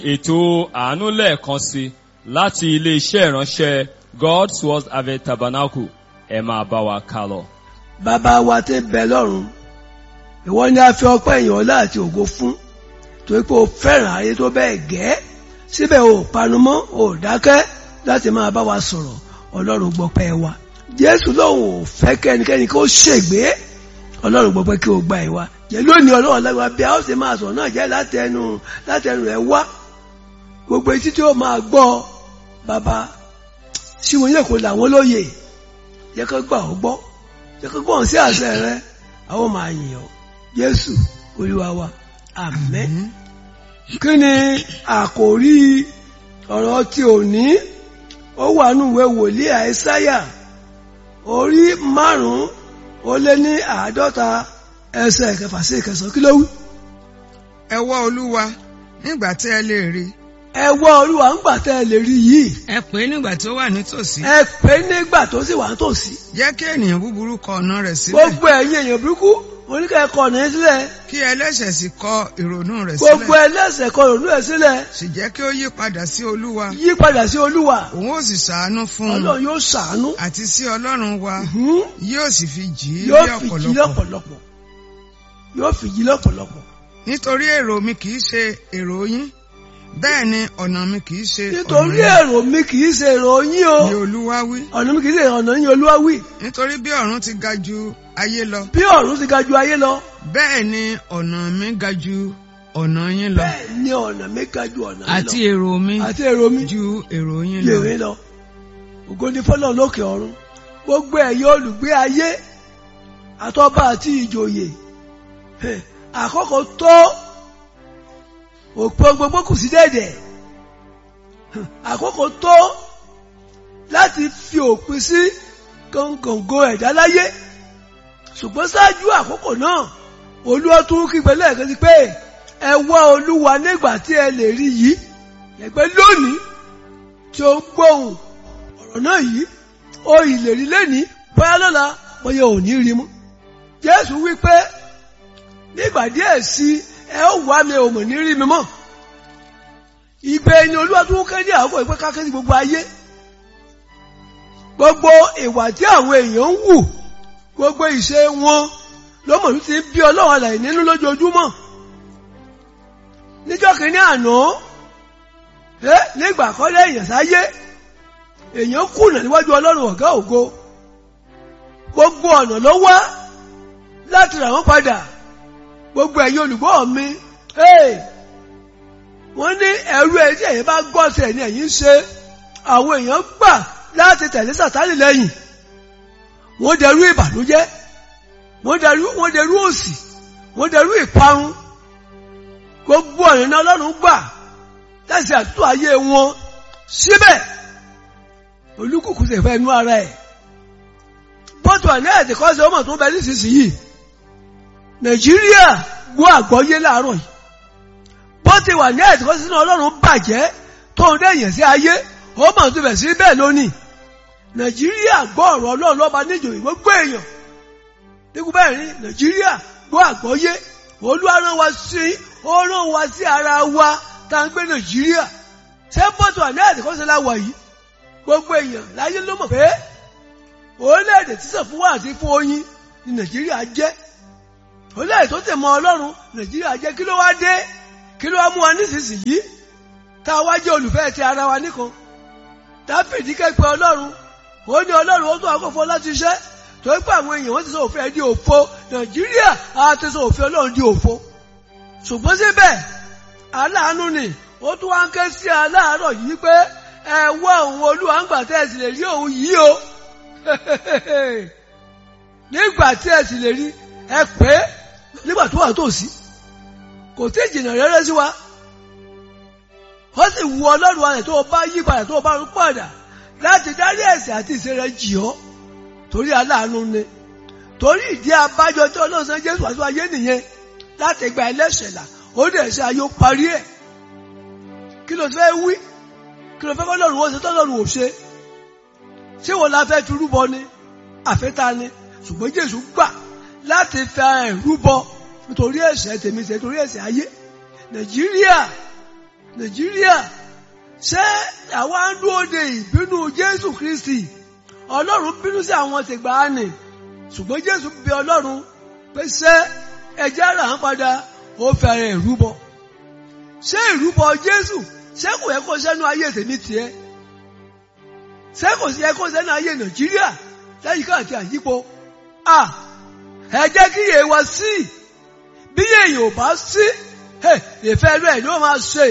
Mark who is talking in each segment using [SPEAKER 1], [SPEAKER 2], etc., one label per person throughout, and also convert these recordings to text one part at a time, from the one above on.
[SPEAKER 1] ètò àánú lẹ́ẹ̀kan sí láti ilé-iṣẹ́ ìránṣẹ́ God's Word Harvest Tabernacle ẹ máa bá wa kà lọ.
[SPEAKER 2] bàbá wa tí ń bẹ lọ́run ìwọ ni a fi ọpẹ́ ìyìn ọlá àti ògo fún torí pé o fẹ́ràn ayé tó bẹ́ẹ̀ gẹ́ síbẹ̀ o panumọ́ o dákẹ́ láti máa bá wa sọ̀rọ̀ ọlọ́run gbọ́pẹ́ wa jésù lòun ò fẹ́ kẹ́nikẹ́ni kó ṣègbé ọlọ́run gbọ́pẹ́ kí o gba ẹ̀ wa jẹ́ lónìí ọlọ́run lágbára bí a ó sì máa sọ̀rọ̀ náà jẹ́ látẹnu látẹnu rẹ̀ wá gbogbo etí tí ó máa gbọ́ bàbá sí wọn yẹ kó làwọn lóye yẹ kó gbà ó gbọ́ yẹ kó gbọ́n sí àṣẹ rẹ àwọn máa yìn ọ́ jésù olúwa wa àmín kí ni àkòrí ọ̀rọ̀ tí ò ní ó wà nínú ìwé wòlíì àìsáyà orí márùn-ún ó lé ní àádọ́ta ẹsẹ̀ kẹfà sí ìkẹsàn kí ló wí.
[SPEAKER 3] ẹ wá olúwa nígbà tí ẹ lè rí
[SPEAKER 2] ẹ wá olúwa ńgbà tẹ́ ẹ lè rí yìí
[SPEAKER 3] ẹ pè é nígbà tí ó wà nítòsí
[SPEAKER 2] ẹ pè é nígbà tó sì wà nítòsí
[SPEAKER 3] jẹ́ kí ènìyàn búburú kọ ọ̀nà rẹ̀ sílẹ̀
[SPEAKER 2] gbogbo ẹ̀yin èèyàn burúkú oníkẹ́ ẹ̀kọ́ ní sílẹ̀
[SPEAKER 3] kí ẹlẹ́ṣẹ̀ sì kọ ìrònú rẹ̀
[SPEAKER 2] gbogbo
[SPEAKER 3] sílẹ̀
[SPEAKER 2] ẹlẹ́ṣẹ̀ kọ ìrònú ẹ̀ sílẹ̀
[SPEAKER 3] sì jẹ́ kí ó yí padà sí olúwa
[SPEAKER 2] yí padà sí olúwa
[SPEAKER 3] òun ó sì ṣàánú fún un
[SPEAKER 2] ọlọ́run yóò ṣàánú
[SPEAKER 3] àti sí ọlọ́run wa
[SPEAKER 2] Hmm?
[SPEAKER 3] yóò sì fi jì í
[SPEAKER 2] yóò
[SPEAKER 3] ní
[SPEAKER 2] fi jí
[SPEAKER 3] ọ̀pọ̀lọpọ̀
[SPEAKER 2] lọ́pọ̀lọpọ̀ yóò fi jí lọ́pọ̀lọpọ̀
[SPEAKER 3] nítorí èrò mi kì í ṣe èrò yín bẹ́ẹ̀ ni ọ̀nà mi kì í ṣe
[SPEAKER 2] nítorí
[SPEAKER 3] ọ̀nà
[SPEAKER 2] èrò mi kì í ṣe èrò yín o
[SPEAKER 3] yín ni olúwa wí
[SPEAKER 2] ọ̀nà mi kì í ṣe ọ̀nà yín olúwa wí
[SPEAKER 3] nítorí bí ọ̀run ti ga ju ayé lọ
[SPEAKER 2] bí ọ̀run ti ga ju ayé lọ
[SPEAKER 3] bẹ́ẹ̀ ni ọ̀nà mi ga ju ọ̀nà yín lọ
[SPEAKER 2] bẹ́ẹ̀ ni ọ̀nà mi ga ju ọ̀nà yín
[SPEAKER 3] àti
[SPEAKER 2] lọ
[SPEAKER 3] èrò mi
[SPEAKER 2] àti èrò mi
[SPEAKER 3] ju èrò yín lọ
[SPEAKER 2] lèrè lọ ògo ni fọlọ́run lókè ọ̀run gbogbo ẹ̀yin olùgbé ayé àtọ́ba àti ìjòyè hẹ̀, àkókò tó òpó gbogbo kù sí dẹ̀dẹ̀ hẹ̀, àkókò tó láti fi òpin sí gọ̀ǹgọ̀ǹgọ̀ ẹ̀dá láyé ṣùgbọ́n ṣáájú àkókò náà olúwa tún kígbe lẹ́ẹ̀kan sí pé ẹ wá olúwa nígbà tí ẹ lè rí yìí ẹgbẹ́ lónìí tí ó ń gbóhùn ọ̀rọ̀ náà yìí ó ìlérí lẹ́ni bóyá lọ́la bóyá ò ní rí mú. Jésù wí pé nígbà díẹ̀ sí ẹ ó wá mi ò mọ̀ ní rí mi mọ́. Ìgbẹ́ ni olúwa tún kéde àkókò ìpẹ́ kákéde gbogbo ayé. Gbogbo ìwà tí àwọn èèyàn ń wù gbogbo ìṣe wọn ló mọ̀ ní ti ń bí ọlọ́run àlàyé nínú lójoojúmọ́. Níjọ́ kìíní àná ẹ nígbà kọ́lé èèyàn sáyé èèyàn kùnà níwájú ọlọ́run ọ̀gá ògo gbogbo ọ̀nà ló wá láti rà wọ́n padà gbogbo ẹ̀yin olùgbọ́ mi hey, wọ́n ní ẹrú ẹ̀ tí ẹ̀yin bá gọ́ọ̀sẹ̀ ni ẹ̀yin ṣe àwọn èèyàn gbà láti tẹ̀lé sàtánì lẹ́yìn wọ́n dẹrú ìbànújẹ́ wọ́n dẹrú wọ́n dẹrú òṣì wọ́n dẹrú ìparun gbogbo ọ̀nà náà ọlọ́run gbà láti àtúntò ayé wọn síbẹ̀ olúkùkù sì fẹ́ nú ara ẹ̀ bọ́tù àní ẹ̀dẹ̀ kọ́ sí ọmọ tó bẹ nísinsìnyí nàìjíríà gbọ́ àgbọ́yé láàárọ̀ yìí bọ́tù wà ní ẹ̀dẹ̀ kọ́ sí ọlọ́run bàjẹ́ tó ń dẹ̀yẹ̀ sí ayé ọmọ tó bẹ̀ sí bẹ́ẹ̀ lónìí nàìjíríà gbọ́ ọ̀rọ̀ ọlọ́run lọ́ba níjòyè gbogbo èèyàn nígbà bẹ́ẹ̀ ni nàìjíríà gbọ́ àgbọ́yé olúwa rán wa sí ó rán wa sí ara wa tá à ń gbé nàìjíríà ṣé bọ́tù àní ẹ̀dẹ̀ kọ́ sí láwà yìí gbogbo èèyàn láyé ló mọ̀ pé orílẹ̀-èdè tí sàn fún wa àti fún oyin ni nàìjíríà jẹ́ orílẹ̀-èdè tó tẹ̀ mọ́ ọlọ́run nàìjíríà jẹ́ kí ló wá dé kí ló wá mú wa nísinsìnyí tá a wá jẹ́ olùfẹ́ ti ara wa nìkan dáfídì kẹ́pẹ́ ọlọ́run ó ní ọlọ́run ó tó àkọ́fọ́ láti ṣẹ́ tó ń pẹ́ àwọn èèyàn wọ́n ti sọ òfin ẹ̀ di òfo nàìjíríà á ti sọ òfin ọlọ́run di òfo ṣùgbọ́n síbẹ̀ aláàánú ni ó tún wá ń ké sí aláàárọ̀ yìí pé ẹ wá òun olúwa ń gbà tẹ́ ẹ sì lè rí òun yìí o nígbà tí ẹ sì lè rí ẹ pé nígbà tó wà tòsí kò tí ì jìnnà rẹ́rẹ́ sí wa ó sì wu ọlọ́run wa rẹ̀ tó o bá yí padà tó o bá rún padà láti dárí ẹ̀ṣẹ̀ àti ìṣe rẹ̀ jì ọ́ torí aláàánú ni torí ìdí abájọ tí ọlọ́run san jésù àti ayé nìyẹn láti gba ẹlẹ́ṣẹ̀ là ó dẹ̀ ṣe ayé ó parí ẹ̀ kí ló fẹ́ wí kí ló fẹ́ kọ́ lọ́run ó ṣe tọ́lọ́run ò ṣe ṣé wọn la fẹ́ fi rúbọ ni àfẹ́ta ni ṣùgbọ́n jésù gbà láti fi ara ẹ̀ rúbọ nítorí ẹ̀ṣẹ̀ tèmi ṣe nítorí ẹ̀ṣẹ̀ ayé nàìjíríà nàìjíríà ṣé àwa ń dúró de ìbínú jésù kristi ọlọ́run bínú sí àwọn tìgbàanì ṣùgbọ́n jésù bẹ ọlọ́run pé ṣé ẹjẹ́ rà ń padà ó fẹ́rẹ̀ ìrúbọ ṣé ìrúbọ jésù ṣé kò yẹ kó sẹ́nu ayé tèmi tiẹ̀ ṣé kò sí yẹ kó sẹ́nu ayé nàìjíríà lẹ́yìn káàkiri àyípo à ẹ jẹ́ kí yè wá sí bí èèyàn ò bá sí ìfẹ́ rẹ̀ ni ó máa ṣe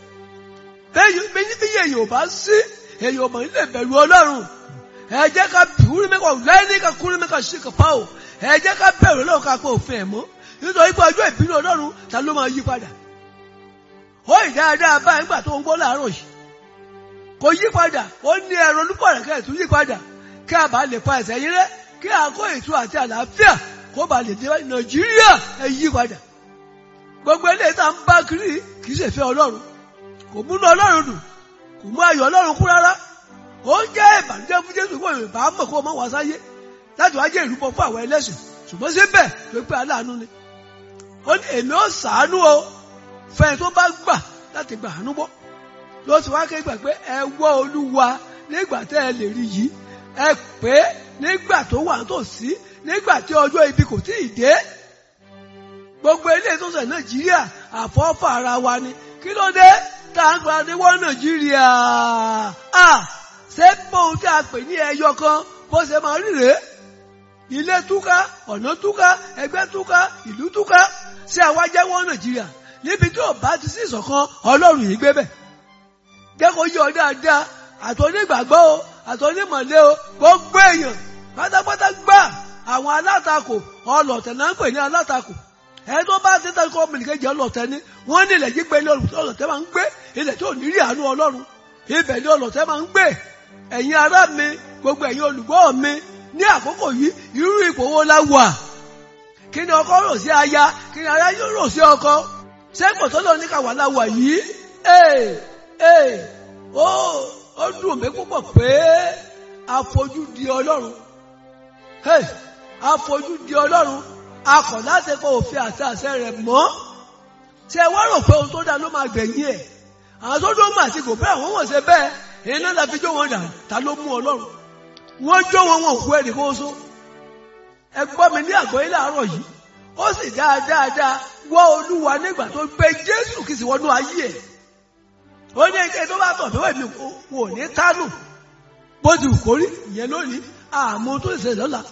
[SPEAKER 2] bí èèyàn ò bá sí èèyàn ò mọ̀ nílé bẹ̀rù ọlọ́run ẹ jẹ́ ká kúrú mẹ́kọ̀ lẹ́ni ká kúrú mẹ́kọ̀ sí kàpá o ẹ jẹ́ ká bẹ̀rù ọlọ́run ká pé òfin ẹ̀ mọ́ nítorí pé ọjọ́ ìbínú ọlọ́run ta ló máa yí padà ó ì dáadáa báyìí nígbà tó ń gbọ́ láàárọ̀ yìí kò yí padà ó ní ẹ̀rọ olúkọ̀ rẹ̀ kẹ́ ẹ̀ tún yí padà kí a bá lè pa ẹ̀sẹ̀ yín rẹ́ kí a kó ètò àti àlàáfíà kó bá lè dé nàìjíríà ẹ yí padà gbogbo eléyìí tá à ń bá kiri kì í ṣe fẹ́ ọlọ́run kò múnú ọlọ́run dùn kò mú ayọ̀ ọlọ́run kú rárá ó ń jẹ́ ìbànújẹ́ fún jésù kó ìbá mọ̀ kó mọ̀ wá sáyé láti wá jẹ́ ìrúbọ fún àwọn ẹlẹ́sìn ṣùgbọ́n síbẹ̀ tó pé aláàánú ni ó ní èmi ó sàánú o fẹ́ni tó bá gbà láti gbà àánú bọ́ ló ti wá kégbà pé ẹ wọ́ olúwa nígbà tẹ́ ẹ lè rí yìí ẹ pé nígbà tó wà nítòsí nígbà tí ọjọ́ ibi kò tí ì dé gbogbo ilé tó sẹ̀ nàìjíríà àfọ́fà ara wa ni kí ló dé tá à ń gba ní wọ́n nàìjíríà à ṣé bóun tí a pè ní ẹyọ kan bó ṣe máa rí rèé ilé túká ọ̀nà túká ẹgbẹ́ túká ìlú túká ṣé àwa jẹ́ wọ́n nàìjíríà níbi tí ò bá ti sí ìṣọ̀kan ọlọ́run yìí gbé bẹ̀ jẹ́ kó yí ọ dáadáa àtọ́nígbàgbọ́ o àtọ́nímọ̀lé o gbogbo èèyàn pátápátá gbà àwọn alátakò ọlọ̀tẹ̀ náà ń pè ní alátakò ẹni tó bá tẹ́tà kọ́ ọmọnìkejì ọlọ̀tẹ̀ ni wọ́n ní ilẹ̀ yí pé ilé ọlọ̀tẹ̀ máa ń gbé ilẹ̀ tí ò ní rí àánú ọlọ́run ibẹ̀ ni ọlọ̀tẹ̀ máa ń gbé ẹ̀yin ará mi gbogbo ẹ̀yin olùgbọ́ mi ní àkókò yìí irú ipò wo la wà kí ni ọkọ rò sí aya kí ni aya yóò rò sí ọkọ sẹ́kọ̀ tó lọ ní káwa la wà yìí ee ee ó ó dùn mí púpọ̀ pé afojú di ọlọ́run hey afojú di ọlọ́run akọ̀ láti pọ̀ òfin àti àṣẹ rẹ̀ mọ́ ṣe wá rò pé ohun tó dáa ló máa gbẹ̀yìn ẹ̀ àwọn tó dó mà sí kò bẹ́ẹ̀ wọ́n wọ̀n ṣe bẹ́ẹ̀ iná la fi jó wọn dà ta ló mú ọlọ́run wọ́n jó wọn wọn òkú ẹnì kó so ẹ gbọ́ mi ní àgọ́ ilé àárọ̀ yìí ó sì dáadáa wá olúwa nígbà tó gbé jésù kìí sì wọnú ayé ẹ̀ ó ní ẹgbẹ́ tó bá tọ̀ fẹ́wẹ́ mi wò ní kánò bó ti kórí ìyẹn lónìí àmọ́ tó ṣe lọ́la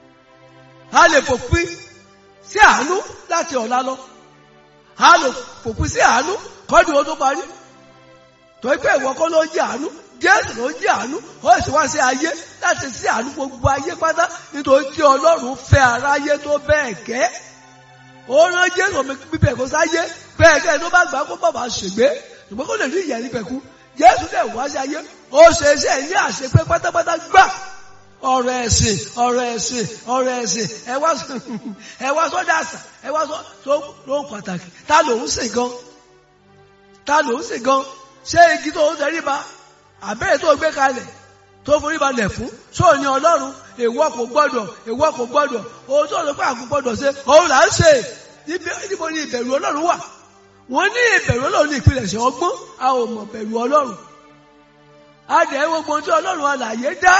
[SPEAKER 2] a lè fòpin sí àánú láti ọ̀la lọ a lè fòpin sí àánú kọ́dù ó tó parí tó pé ìwọ kọ́ ló jẹ́ àánú jésù ló jẹ́ àánú ó sì wá sí ayé láti sí àánú gbogbo ayé pátá nítorí tí ọlọ́run fẹ́ aráyé tó bẹ́ẹ̀ gẹ́ ó rán jésù bíbẹ̀ kó sáyé bẹ́ẹ̀ gẹ́ tó bá gbà kó bàbá ṣègbé ṣùgbọ́n kó lè rí ìyẹn níbẹ̀ kú jésù lè wá sí ayé ó ṣe iṣẹ́ ní àṣepé pátápátá gbà ọ̀rọ̀ ẹ̀sìn ọ̀rọ̀ ẹ̀sìn ọ̀rọ̀ ẹ̀sìn ẹ wá ẹ wá sọ́dọ̀ àṣà ẹ wá sọ tó ló ń pàtàkì ta ló ń sìn gan ta ló ń sìn gan ṣé igi tó ń tẹrí ba àbẹ́rẹ́ tó gbé kalẹ̀ tó forí balẹ̀ fún sóò ní ọlọ́run èèwọ̀ kò gbọ́dọ̀ èèwọ̀ kò gbọ́dọ̀ ohun tó lọ pé àkó gbọ́dọ̀ ṣe òun là ń ṣe níbo ni ìbẹ̀rù ọlọ́run wà wọ́n ní ìbẹ̀rù ọlọ́run ní ìpilẹ̀ṣẹ̀ ọgbọ́n a ò mọ̀ bẹ̀rù ọlọ́run a dẹ̀ gbogbo ohun tí ọlọ́run alàyè dá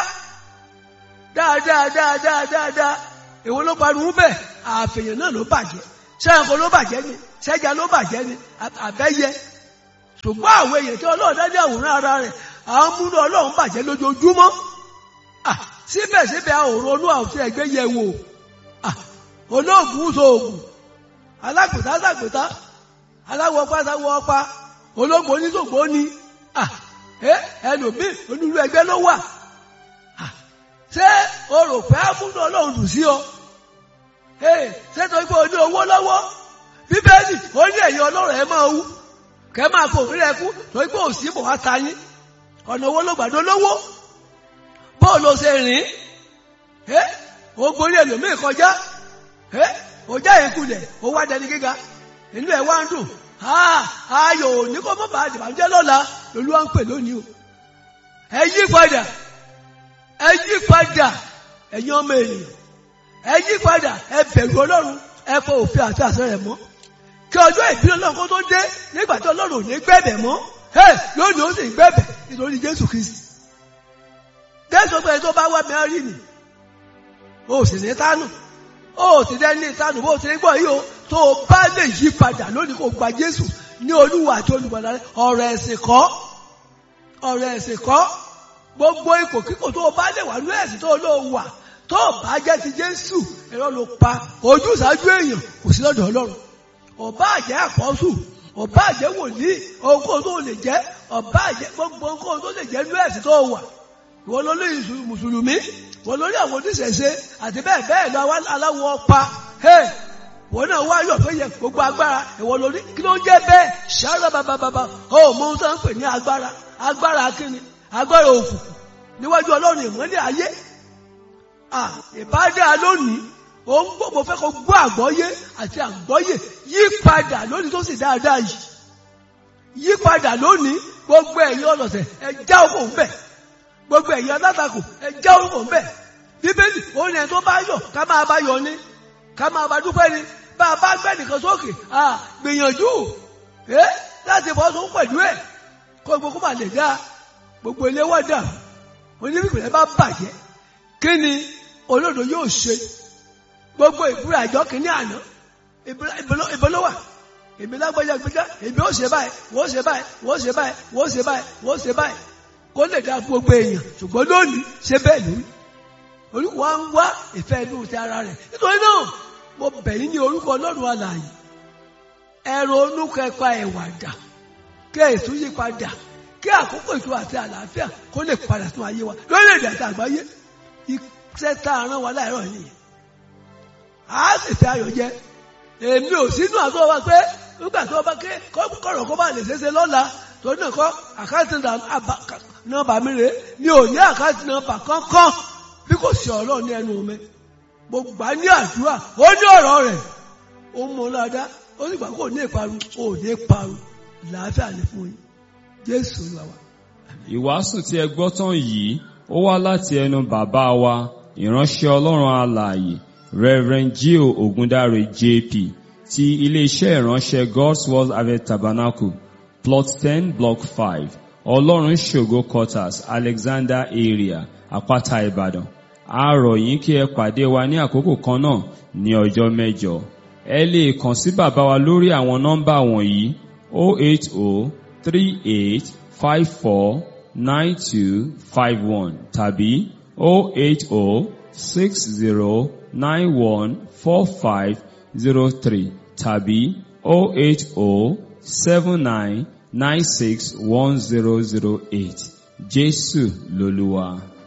[SPEAKER 2] dáadáa dáadáa dáadáa èwo ló pariwo bẹ́ẹ̀ àfẹ̀yàn náà ló bàjẹ́ ṣẹ́yìnkò ló bàjẹ́ ni ṣẹ́jà ló bàjẹ́ ni àbẹ́yẹ ṣùgbọ́n àwọn èèyàn tí ọlọ́run dá ní àwòrán ara rẹ̀ àwọn múnú ọlọ́run bàjẹ́ lójoojúmọ́ síbẹ̀síbẹ̀ àwòrán olú àti ẹgbẹ́ yẹ wò olóògùn sóògùn alágbètá sàgbètá aláwọ̀ ọpá sáwọ̀ ọpá olóògùn oníṣògbò ní ẹlòmíì onírú ẹgbẹ́ ló wà ṣé o rò pé àmúnú ọlọ́run dùn sí ọ ṣé tó gbé o ní owó lọ́wọ́ bíbélì ó ní ẹ̀yin ọlọ́run ẹ máa wú kẹ máa kó òfin rẹ kú tó gbé òsì bò wá ta yín ọ̀nà owó ló gbàdó lówó bó ló ṣe rìn ẹ́ ó gborí ẹlòmíì kọjá ẹ́ ó já ìkulẹ̀ ó wá dẹni gíga inú ẹ̀ wá ń dùn ayò ní kó mọ́ bá àdìbàjẹ́ lọ́la lolú wa ń pè lónìí o ẹ yí padà ẹ yí padà ẹ̀yin ọmọ ènìyàn ẹ yí padà ẹ bẹ̀rù ọlọ́run ẹ fọ òfin àti àṣẹ rẹ̀ mọ́ kí ọjọ́ ìbílẹ̀ ọlọ́run kó tó dé nígbà tí ọlọ́run ò ní gbẹ̀bẹ̀ mọ́ ẹ lónìí ó sì ń gbẹ̀bẹ̀ nítorí jésù kristi jésù pé tó bá wá mẹ́rin nì o sì ní tánù o sì dẹ́ ní tánù bó ti ní gbọ́ yìí o tó o bá lè yí padà lónìí kó gba jésù ní olúwa àti olùgbàlà rẹ ọ̀rọ̀ ẹ̀sìn kọ́ ọ̀rọ̀ ẹ̀sìn kọ́ gbogbo ipò kíkò tó o bá lè wà ní ẹ̀sìn tó o lò wà tó o bá jẹ́ ti jésù ẹ̀rọ ló pa ojú ìsáájú èèyàn kò sí lọ́dọ̀ ọlọ́run ọba àjẹ́ àpọ́sù ọba àjẹ́ wòlíì ohunkóhun tó lè jẹ́ ọba àjẹ́ gbogbo ohunkóhun tó lè jẹ́ ní ẹ̀sìn tó wà ìwọ lórí mùsùlùmí ìwọ lórí àwọn oníṣẹ̀ṣe àti bẹ́ẹ̀ bẹ́ẹ̀ lọ aláwọ̀ pa ìwọ náà wá yọ̀ pé yẹ gbogbo agbára ìwọ lórí kí ló ń jẹ́ bẹ́ẹ̀ ṣáárà bàbàbàbà ó mọ ohun tó ń pè ní agbára agbára kíni agbára òkùnkùn níwájú ọlọ́run ìmọ́lẹ̀ ayé ìbádé lónìí ó ń gbogbo fẹ́ kó gbọ́ àgbọ́yé àti àgbọ́yé yí padà lónìí tó sì dáadáa yìí yí padà lónìí gbogbo ẹ̀yin ọlọ́sẹ̀ ẹ já òkò ń bẹ̀ gbogbo ẹ̀yin alátakò ẹ já òkò ń bẹ̀ bíbélì òun ẹ̀ tó bá yọ̀ ká máa bá yọ̀ ni ká máa bá dúpẹ́ ni bá a bá gbẹ́ nìkan sókè gbìyànjú ẹ láti bọ́ sóun pẹ̀lú ẹ̀ kó gbogbo máa lè dá gbogbo ilé wọ́n dà oníbìbìrẹ́ bá bàjẹ́ kí ni olódò yóò ṣe gbogbo ìbúra àjọ kìíní àná ìbọlọ́wà èmi lágbájá gbẹjá èmi ó ṣe báyìí wọ́n ṣe báyìí wọ́n ṣe báyìí wọ́n ṣe báyìí wọ́n ṣe báyìí kó lè dá fún gbogbo èèyàn ṣùgbọ́n lónìí ṣe bẹ́ẹ̀ lórí olúwa ń wá ìfẹ́ inú ti ara rẹ̀ nítorí náà mo bẹ̀ yín ní orúkọ ọlọ́run alààyè ẹ̀rọ onúkẹ́pa ẹ̀wà dà kí ètò yí padà kí àkókò ìtura àti àlàáfíà kó lè padà sínú ayé wa lórílẹ̀-èdè àti àgbáyé iṣẹ́ tá a rán wa láìrọ̀ nìyẹn a sì fi ayọ̀ jẹ èmi ò sínú àtọ́ wa pé nígbà tó bá ké kọ̀rọ̀ kó bá lè ṣeéṣe lọ́la tó náà kọ́ àkáǹtì nọ́mbà mi rè mi ò ní àkáǹtì nọ́mbà kankan bí kò sí ọ̀rọ̀ ní ẹnu mi mo gbà ní àdúrà ó ní ọ̀rọ̀ rẹ̀ ó mú un ládàá ó sì gbà kó ní ìparun ó ní parun làáfíà ní fún yín jésù lọ wa.
[SPEAKER 1] ìwàásù tí ẹ gbọ́ tán yìí ó wá láti ẹnu bàbá wa ìránṣẹ́ ọlọ́run alààyè Reverend Gio Ogundare JP ti iléeṣẹ́ ìránṣẹ́ God's Word Harvest Tabernacle plot ten block five ọlọ́run ṣògo quarters Alexander area àpáta Ìbàdàn a rọ̀ yín kí ẹ pàdé wa ní àkókò kan náà ní ọjọ́ mẹ́jọ ẹ lè kàn sí bàbá wa lórí àwọn nọ́mbà wọ̀nyí 08038549251 tàbí 08060914503 tàbí 08079961008 Jésù lolúwa.